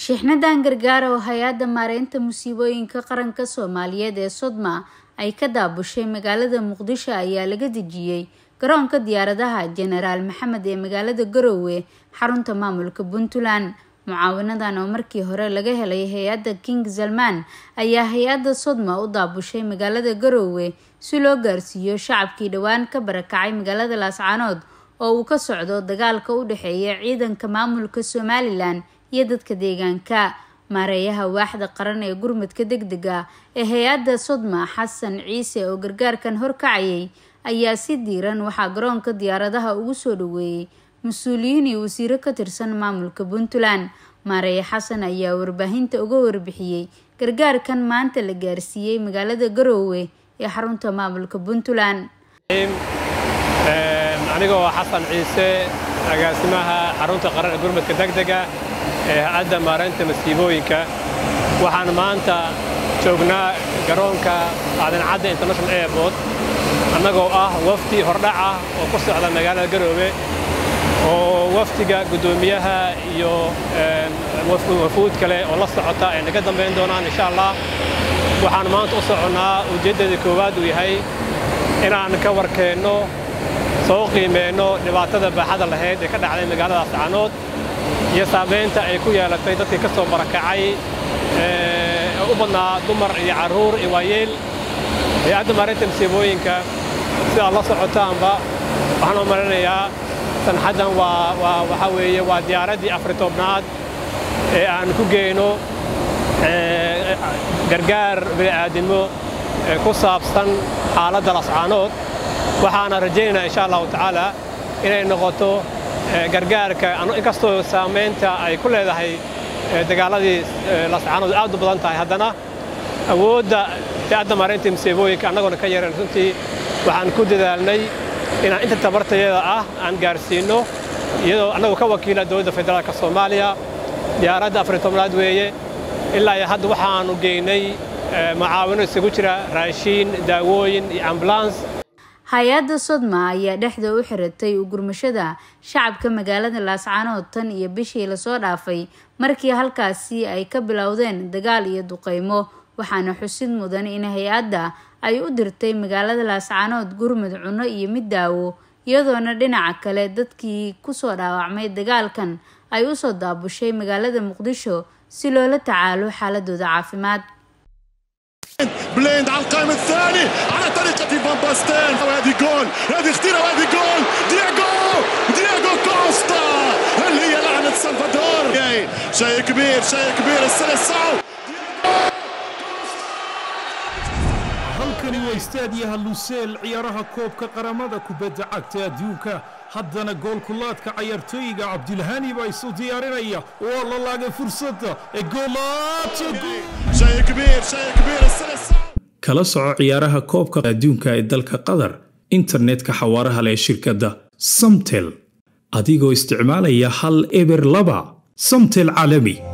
shiixnadan gargaar oo hay-adda maareynta musiibooyinka qaranka soomaaliyeed ee sodma ay ka daabushay magaalada muqdisho ayaa laga dejiyey garoonka diyaaradaha jenaraal maxamed ee magaalada garowe xarunta maamulka puntland mucaawinadan oo markii hore laga helay hay-adda king salman ayaa hay-adda sodma u daabushay magaalada garowe si loo gaarsiiyo shacabkii dhowaan ka barakacay magaalada laascaanood oo uu ka socdo dagaalka u dhexeeya ciidanka maamulka somalilan iyo dadka deegaanka maareeyaha waaxda qaran ee gurmadka deg dega ee hay-adda sodma xasan ciise oo gargaarkan horkacayay ayaa si diiran waxaa garoonka diyaaradaha ugu soo dhaweeyey mas-uuliyiin iyo wasiiro ka tirsan maamulka puntland maareeye xasan ayaa warbaahinta uga warbixiyey gargaarkan maanta la gaarsiiyey magaalada garoowe ee xarunta maamulka puntland anigoo xasan ciise agaasimaha xarunta qaran ee gurmadka degdega ee hay-adda maareynta masiibooyinka waxaan maanta joognaa garoonka aadancadda international airport annagoo ah wafdi hordhac ah oo ku socda magaalada garoowe oo wafdiga guddoomiyaha iyo wafuud kale oo la socota ay naga dambayn doonaan insha allah waxaan maanta u soconnaa ujeeddada koowaad uu yahay inaan ka warkeenno soo qiimeenno dhibaatada baaxada lahayd ee ka dhacday magaalada ascaanood iyo saamaynta ay ku yeelatay dadkii ka soo barakacay ee u badnaa dumar iyo carruur iyo waayeel hay-adda maareynta masiibooyinka sidaad la socotaanba waxaan u malinayaa sanxaddan waa waa waxaa weeye waa diyaaraddii afari tobnaad ee aan ku geyno gargaar bini'aadinimo ee ku saabsan xaaladda lascaanood waxaana rajaynaynaa insha allahu tacaala inay noqoto gargaarka inkastoo saamaynta ay ku leedahay dagaaladii lascaanood aad u badan tahay haddana awoodda hay-adda maareynta masiibooyinka annagoona ka yaran runtii waxaan ku dadaalnay inaan inta tabartayada ah aan gaarsiinno iyadoo annagu ka wakiila dowladda federaalka soomaaliya diyaaradda afari tobnaad weeye ilaa iyo hadda waxaannu geynay mucaawino isugu jira raashiin daawooyin iyo ambulans hay-adda sodma ayaa dhexda u xiratay ugurmashada shacabka magaalada laascaanood tan iyo bishii lasoo dhaafay markii halkaasi ay ka bilowdeen dagaal iyo duqeymo waxaana xusid mudan in hay-adda ay u dirtay magaalada laascaanood gurmud cunno iyo mid daawo iyadoona dhinaca kale dadkii kusoo dhaawacmay dagaalkan ay usoo daabushay magaalada muqdisho si loola tacaalo xaaladooda caafimaad بليند على القائم الثاني على طريقة فان باستين وهذه جول هذه خطيرة وهذه جول دياغو دياغو كوستا اللي هي لعنة سلفادور شيء كبير شيء كبير السلسعو halkani waa istaadiyaha luseel ciyaaraha koobka qaramada kubadda cagta adduunka haddana goolkulaadka cayaartooyiga cabdilhani baa isu diyaarinaya waa la laagay fursadda ee kala soco ciyaaraha koobka adduunka ee dalka qatar internetka xawaaraha leh shirkadda samtel adigoo isticmaalaya hal eber laba samtel caalami